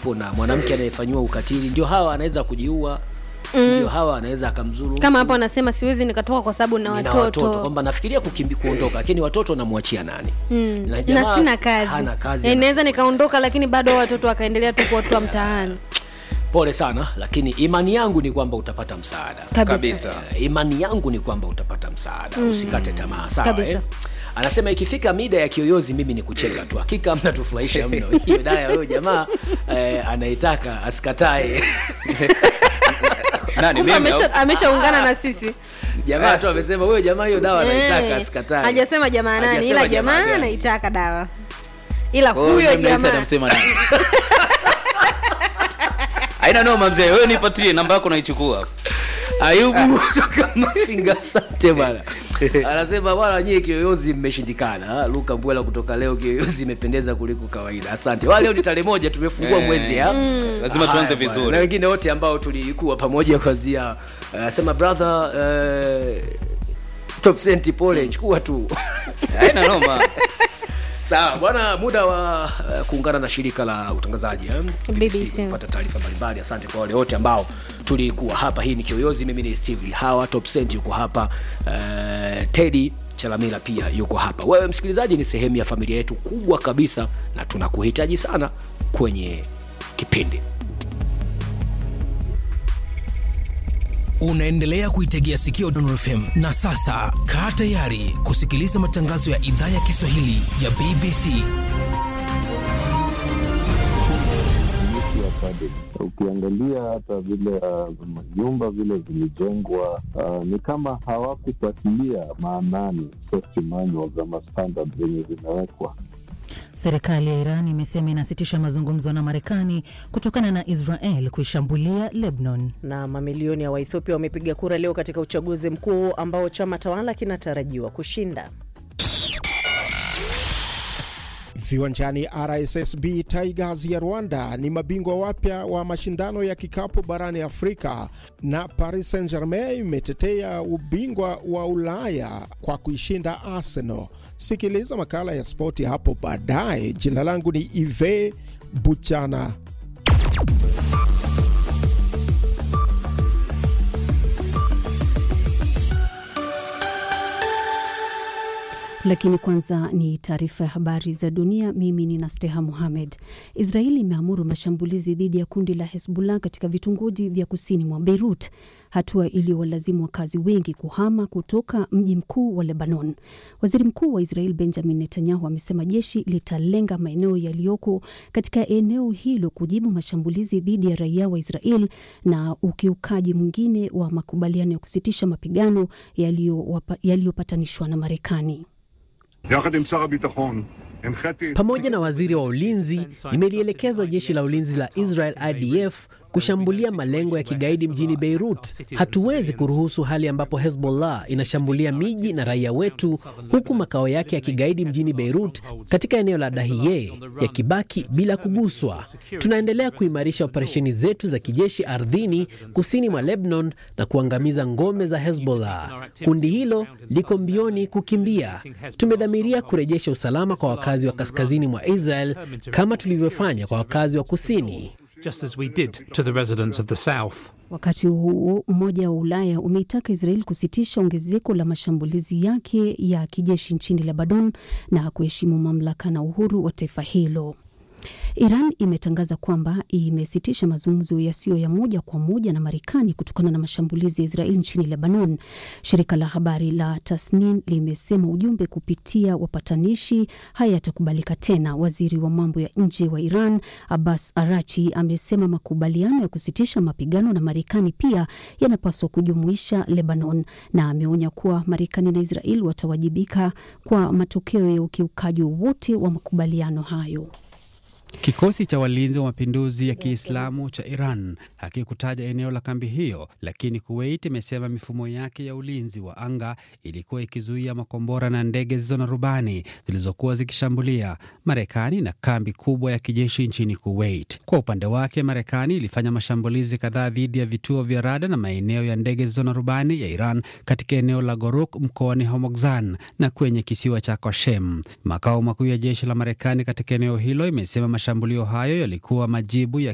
yupo na mwanamke anayefanyiwa ukatili ndio hawa anaweza kujiua ndio hawa anaweza akamzuru kama hapo anasema siwezi nikatoka kwa sababu na na watoto, watoto kwamba nafikiria kukimbi kuondoka lakini watoto namwachia nani Mm. Na na jamaa sina kazi, hana kazi Eh, ana- naweza nikaondoka lakini bado watoto wakaendelea tu kuotoa mtaani pole sana lakini imani yangu ni kwamba utapata msaada kabisa, Kabisa. Eh, imani yangu ni kwamba utapata msaada usikate tamaa sawa Kabisa. eh? anasema ikifika mida ya kiyoyozi mimi ni kucheka tu hakika mnatufurahisha mno hiyo daya huyo jamaa eh, anaitaka asikatae nani Kumbe mimi au- amesha- ameshaungana na sisi jamaa tu amesema huyo jamaa hiyo dawa anaitaka Eh, asikatae hajasema jamaa nani Hajasema ila jamaa jamaa gani. anaitaka dawa ila Kwa hiyo huyo mimi nahisi jamaa atamsema nani? haina noma mzee wewe nipatie namba yako naichukua ayubu kutoka mafinga asante bwana anasema bwana nyie kiyoyozi mmeshindikana luka mbwela kutoka leo kiyoyozi imependeza kuliko kawaida asante wa leo ni tarehe moja tumefungua Eh, mwezi ya lazima tuanze Haya, bwana. vizuri. na wengine wote ambao tulikuwa pamoja kwanzia anasema brother eh, top senti pole chukua tu haina noma sawa bwana muda wa uh, kuungana na shirika la utangazaji eh? BBC. kupata taarifa mbalimbali asante kwa wale wote ambao tulikuwa hapa hii ni kioyozi mimi ni steve lihawa top cent yuko hapa uh, tedi chalamila pia yuko hapa wewe msikilizaji ni sehemu ya familia yetu kubwa kabisa na tunakuhitaji sana kwenye kipindi unaendelea kuitegea sikio Dondor FM na sasa kaa tayari kusikiliza matangazo ya idhaa ya Kiswahili ya BBC. miti ya padri. Ukiangalia hata vile uh, nyumba vile zilijengwa uh, ni kama hawakufuatilia maanani safety manuals ama standard zenye zimewekwa. Serikali ya Iran imesema inasitisha mazungumzo na Marekani kutokana na Israel kuishambulia Lebanon. na mamilioni ya Waethiopia wamepiga kura leo katika uchaguzi mkuu ambao chama tawala kinatarajiwa kushinda. Viwanjani, RSSB Tigers ya Rwanda ni mabingwa wapya wa mashindano ya kikapu barani Afrika, na Paris Saint Germain imetetea ubingwa wa Ulaya kwa kuishinda Arsenal. Sikiliza makala ya spoti hapo baadaye. Jina langu ni Ive Buchana. Lakini kwanza ni taarifa ya habari za dunia. Mimi ni Nasteha Muhamed. Israeli imeamuru mashambulizi dhidi ya kundi la Hezbollah katika vitongoji vya kusini mwa Beirut, hatua iliyowalazimu wakazi wengi kuhama kutoka mji mkuu wa Lebanon. Waziri Mkuu wa Israel Benjamin Netanyahu amesema jeshi litalenga maeneo yaliyoko katika eneo hilo kujibu mashambulizi dhidi ya raia wa Israel na ukiukaji mwingine wa makubaliano ya kusitisha mapigano yaliyowapa- yaliyopatanishwa na Marekani. Pamoja na waziri wa ulinzi, nimelielekeza jeshi la ulinzi la Israel IDF kushambulia malengo ya kigaidi mjini Beirut. Hatuwezi kuruhusu hali ambapo Hezbollah inashambulia miji na raia wetu, huku makao yake ya kigaidi mjini Beirut katika eneo la Dahiye yakibaki bila kuguswa. Tunaendelea kuimarisha operesheni zetu za kijeshi ardhini kusini mwa Lebanon na kuangamiza ngome za Hezbollah. Kundi hilo liko mbioni kukimbia. Tumedhamiria kurejesha usalama kwa wakazi wa kaskazini mwa Israel kama tulivyofanya kwa wakazi wa kusini. just as we did to the residents of the south. Wakati huo Umoja wa Ulaya umeitaka Israel kusitisha ongezeko la mashambulizi yake ya kijeshi nchini Lebanon na kuheshimu mamlaka na uhuru wa taifa hilo. Iran imetangaza kwamba imesitisha mazungumzo yasiyo ya moja kwa moja na Marekani kutokana na mashambulizi ya Israeli nchini Lebanon. Shirika la habari la Tasnim limesema ujumbe kupitia wapatanishi hayatakubalika tena. Waziri wa mambo ya nje wa Iran Abbas Arachi amesema makubaliano ya kusitisha mapigano na Marekani pia yanapaswa kujumuisha Lebanon, na ameonya kuwa Marekani na Israel watawajibika kwa matokeo ya ukiukaji wowote wa makubaliano hayo. Kikosi cha walinzi wa mapinduzi ya Kiislamu cha Iran hakikutaja eneo la kambi hiyo, lakini Kuwait imesema mifumo yake ya ulinzi wa anga ilikuwa ikizuia makombora na ndege zisizo na rubani zilizokuwa zikishambulia Marekani na kambi kubwa ya kijeshi nchini Kuwait. Kwa upande wake, Marekani ilifanya mashambulizi kadhaa dhidi ya vituo vya rada na maeneo ya ndege zisizo na rubani ya Iran katika eneo la Goruk mkoani Hormozgan na kwenye kisiwa cha Kashem. Makao makuu ya jeshi la Marekani katika eneo hilo imesema mashambulio hayo yalikuwa majibu ya